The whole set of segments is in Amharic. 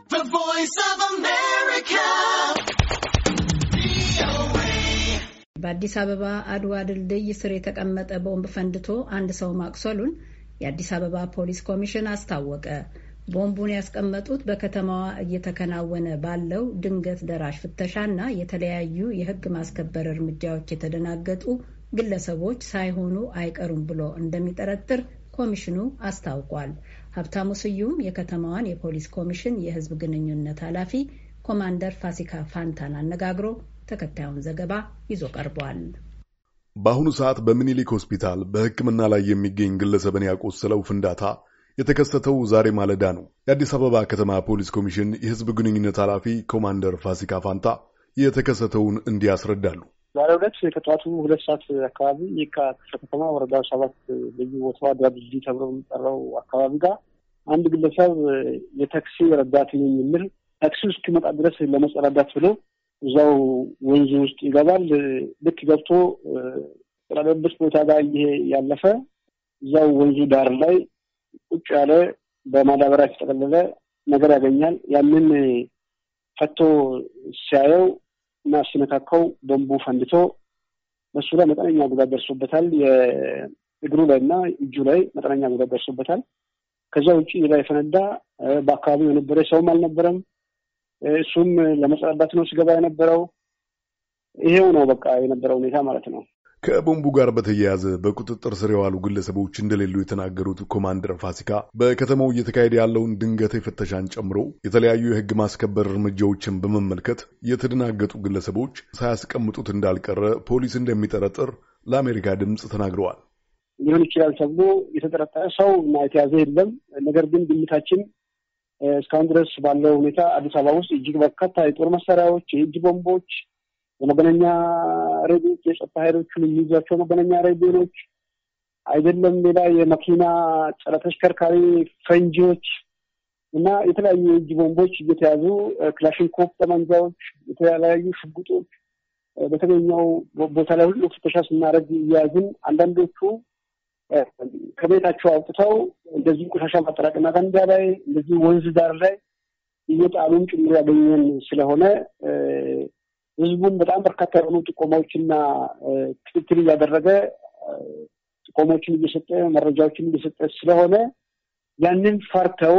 በአዲስ አበባ አድዋ ድልድይ ስር የተቀመጠ ቦምብ ፈንድቶ አንድ ሰው ማቁሰሉን የአዲስ አበባ ፖሊስ ኮሚሽን አስታወቀ። ቦምቡን ያስቀመጡት በከተማዋ እየተከናወነ ባለው ድንገት ደራሽ ፍተሻና የተለያዩ የሕግ ማስከበር እርምጃዎች የተደናገጡ ግለሰቦች ሳይሆኑ አይቀሩም ብሎ እንደሚጠረጥር ኮሚሽኑ አስታውቋል። ሀብታሙ ስዩም የከተማዋን የፖሊስ ኮሚሽን የሕዝብ ግንኙነት ኃላፊ ኮማንደር ፋሲካ ፋንታን አነጋግሮ ተከታዩን ዘገባ ይዞ ቀርቧል። በአሁኑ ሰዓት በምኒልክ ሆስፒታል በሕክምና ላይ የሚገኝ ግለሰብን ያቆሰለው ፍንዳታ የተከሰተው ዛሬ ማለዳ ነው። የአዲስ አበባ ከተማ ፖሊስ ኮሚሽን የሕዝብ ግንኙነት ኃላፊ ኮማንደር ፋሲካ ፋንታ የተከሰተውን እንዲህ ያስረዳሉ። ዛሬ ሁለት ከጠዋቱ ሁለት ሰዓት አካባቢ የካ ክፍለ ከተማ ወረዳ ሰባት ልዩ ቦታዋ አድዋ ድልድይ ተብሎ የሚጠራው አካባቢ ጋር አንድ ግለሰብ የታክሲ ረዳት ነኝ የሚል ታክሲ እስኪመጣ ድረስ ለመጸዳዳት ብሎ እዛው ወንዙ ውስጥ ይገባል። ልክ ገብቶ ጠለበት ቦታ ጋር ይሄ ያለፈ እዛው ወንዙ ዳር ላይ ቁጭ ያለ በማዳበሪያ የተጠቀለለ ነገር ያገኛል። ያንን ፈቶ ሲያየው እና ሲነካካው ቦምቡ ፈንድቶ በሱ ላይ መጠነኛ ጉዳት ደርሶበታል። የእግሩ ላይ እና እጁ ላይ መጠነኛ ጉዳት ደርሶበታል። ከዛ ውጭ ላይ የፈነዳ በአካባቢው የነበረ ሰውም አልነበረም። እሱም ለመጸዳዳት ነው ሲገባ የነበረው። ይሄው ነው በቃ የነበረው ሁኔታ ማለት ነው። ከቦምቡ ጋር በተያያዘ በቁጥጥር ስር የዋሉ ግለሰቦች እንደሌሉ የተናገሩት ኮማንደር ፋሲካ በከተማው እየተካሄደ ያለውን ድንገት ፍተሻን ጨምሮ የተለያዩ የሕግ ማስከበር እርምጃዎችን በመመልከት የተደናገጡ ግለሰቦች ሳያስቀምጡት እንዳልቀረ ፖሊስ እንደሚጠረጥር ለአሜሪካ ድምፅ ተናግረዋል። ሊሆን ይችላል ተብሎ የተጠረጠረ ሰው እና የተያዘ የለም። ነገር ግን ግምታችን እስካሁን ድረስ ባለው ሁኔታ አዲስ አበባ ውስጥ እጅግ በርካታ የጦር መሳሪያዎች፣ የእጅ ቦምቦች የመገናኛ ሬዲዮች የጸጥታ ኃይሎቹን የሚይዟቸው መገናኛ ሬዲዮኖች አይደለም ሌላ የመኪና ጸረ ተሽከርካሪ ፈንጂዎች እና የተለያዩ የእጅ ቦምቦች እየተያዙ ክላሽንኮቭ ጠመንጃዎች፣ የተለያዩ ሽጉጦች በተገኘው ቦታ ላይ ሁሉ ፍተሻ ስናደርግ እያያዝን አንዳንዶቹ ከቤታቸው አውጥተው እንደዚህ ቆሻሻ ማጠራቀሚያ ገንዳ ላይ እንደዚህ ወንዝ ዳር ላይ እየጣሉን ጭምር ያገኘን ስለሆነ ህዝቡም በጣም በርካታ የሆኑ ጥቆማዎችና ክትትል እያደረገ ጥቆማዎችን እየሰጠ መረጃዎችን እየሰጠ ስለሆነ ያንን ፈርተው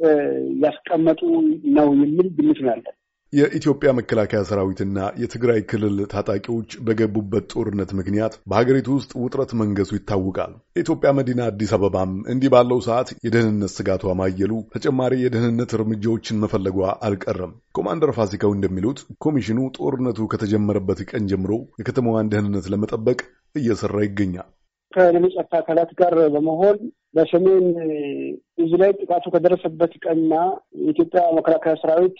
ያስቀመጡ ነው የሚል ግምት ነው ያለን። የኢትዮጵያ መከላከያ ሰራዊትና የትግራይ ክልል ታጣቂዎች በገቡበት ጦርነት ምክንያት በሀገሪቱ ውስጥ ውጥረት መንገሱ ይታወቃል። የኢትዮጵያ መዲና አዲስ አበባም እንዲህ ባለው ሰዓት የደህንነት ስጋቷ ማየሉ ተጨማሪ የደህንነት እርምጃዎችን መፈለጓ አልቀረም። ኮማንደር ፋሲካው እንደሚሉት ኮሚሽኑ ጦርነቱ ከተጀመረበት ቀን ጀምሮ የከተማዋን ደህንነት ለመጠበቅ እየሰራ ይገኛል። ከሌሎች ጸጥታ አካላት ጋር በመሆን በሰሜን እዝ ላይ ጥቃቱ ከደረሰበት ቀንና የኢትዮጵያ መከላከያ ሰራዊት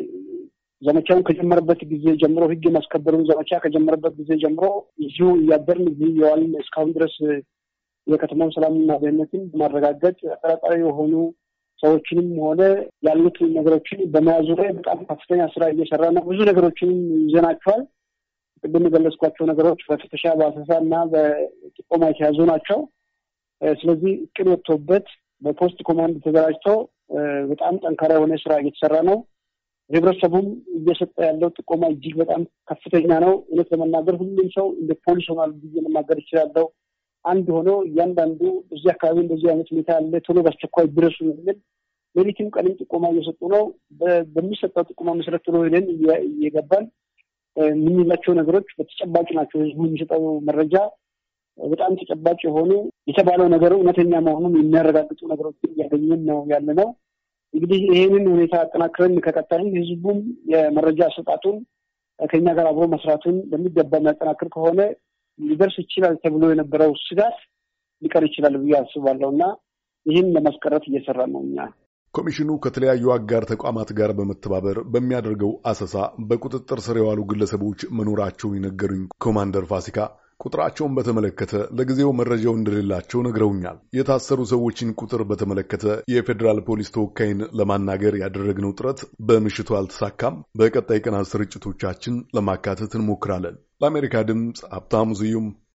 ዘመቻውን ከጀመረበት ጊዜ ጀምሮ ህግ የማስከበሩን ዘመቻ ከጀመረበት ጊዜ ጀምሮ እዚሁ እያደርን እዚህ የዋልን እስካሁን ድረስ የከተማው ሰላምና ደህንነትን በማረጋገጥ አጠራጣሪ የሆኑ ሰዎችንም ሆነ ያሉት ነገሮችን በመያዙ ላይ በጣም ከፍተኛ ስራ እየሰራ ነው። ብዙ ነገሮችንም ይዘናቸዋል። ቅድም የገለጽኳቸው ነገሮች በፍተሻ በአሰሳ እና በጥቆማ የተያዙ ናቸው። ስለዚህ እቅድ ወጥቶበት በፖስት ኮማንድ ተደራጅቶ በጣም ጠንካራ የሆነ ስራ እየተሰራ ነው። ህብረተሰቡም እየሰጠ ያለው ጥቆማ እጅግ በጣም ከፍተኛ ነው። እውነት ለመናገር ሁሉም ሰው እንደ ፖሊስ ሆኗል ብዬ መናገር ይችላለሁ። አንድ ሆኖ እያንዳንዱ እዚህ አካባቢ እንደዚህ አይነት ሁኔታ ያለ ቶሎ በአስቸኳይ ድረሱ የሚል ሌሊትም ቀንም ጥቆማ እየሰጡ ነው። በሚሰጠው ጥቆማ መሰረት ቶሎ ሄደን እየገባን የምንላቸው ነገሮች በተጨባጭ ናቸው። ህዝቡ የሚሰጠው መረጃ በጣም ተጨባጭ የሆኑ የተባለው ነገር እውነተኛ መሆኑን የሚያረጋግጡ ነገሮችን እያገኘን ነው ያለ ነው። እንግዲህ ይህንን ሁኔታ አጠናክረን ከቀጠልን ህዝቡም የመረጃ አሰጣጡን ከኛ ጋር አብሮ መስራቱን በሚገባ የሚያጠናክር ከሆነ ሊደርስ ይችላል ተብሎ የነበረው ስጋት ሊቀር ይችላል ብዬ አስባለሁ እና ይህን ለማስቀረት እየሰራ ነው እኛ ኮሚሽኑ ከተለያዩ አጋር ተቋማት ጋር በመተባበር በሚያደርገው አሰሳ በቁጥጥር ስር የዋሉ ግለሰቦች መኖራቸውን የነገሩኝ ኮማንደር ፋሲካ ቁጥራቸውን በተመለከተ ለጊዜው መረጃው እንደሌላቸው ነግረውኛል። የታሰሩ ሰዎችን ቁጥር በተመለከተ የፌዴራል ፖሊስ ተወካይን ለማናገር ያደረግነው ጥረት በምሽቱ አልተሳካም። በቀጣይ ቀናት ስርጭቶቻችን ለማካተት እንሞክራለን። ለአሜሪካ ድምፅ ሀብታሙ ስዩም